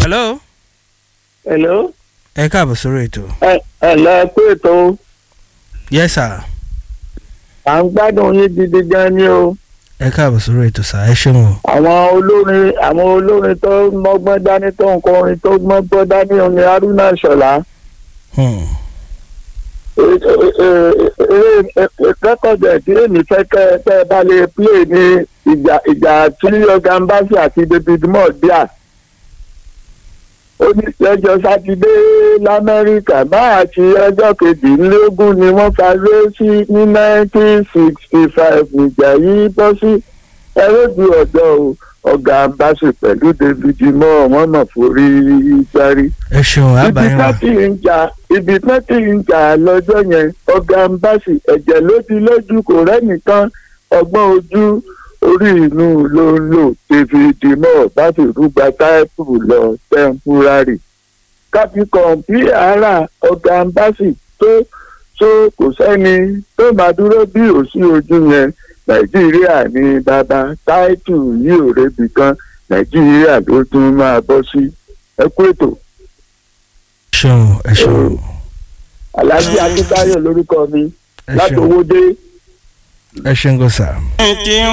hello hello. ẹ káàbọ̀ sórí ètò. ẹ ẹ lọ pé ètò yes sir à ń gbádùn yín gidi gan ni o. ẹ káàbọ̀ sórí ètò sir ẹ ṣeun o. àwọn olórin àwọn olórin tó mọ́gbọ́n dání tó ń kọrin tó mọ́gbọ́n dání òun ni haruna ṣọlá. Hmm. rẹ́kọ̀dì ẹ̀dí èmi fẹ́ kẹ́ ẹ tẹ́ ẹ bá lè play ní ìjà ìjà tí ọ̀gá mbasi àti david moore díà. ó ní lọ́jọ́ sátidé lamẹ́ríkà máa àti ọjọ́ kejìlélógún ni wọ́n fagbé sí ní nineteen sixty five ìjà yìí bọ́ sí ẹrọ́dù ọ̀dọ́ ọ̀gá mbasi pẹ̀lú david moore wọ́n mọ̀ forí gbárí ẹ ṣeun ibi àbáyé tó wa ti ń jà ibi tó ti ń jà lọ́jọ́ yẹn ọ̀gá mbàsì ẹ̀jẹ̀ ló ti lójú kò rẹ́nìkan ọgbọ́n ojú orí inú ló ń lò david moore bá fi rúgba táìpù lọ tẹ́ḿpúrárì káfí kọ̀ǹpì ara ọ̀gá mbàsì tó tó kò sẹ́ni tó máa dúró bí òsì ojú yẹn nàìjíríà ní bàbá táìtù yìí ò rebi kan nàìjíríà ló tún máa bọ́ sí ẹ kú ètò ẹ ṣeun ẹ ṣeun alhaji akíntayọ lórúkọ mi ẹ láti ṣeun owó dé ẹ ṣeun kò sir.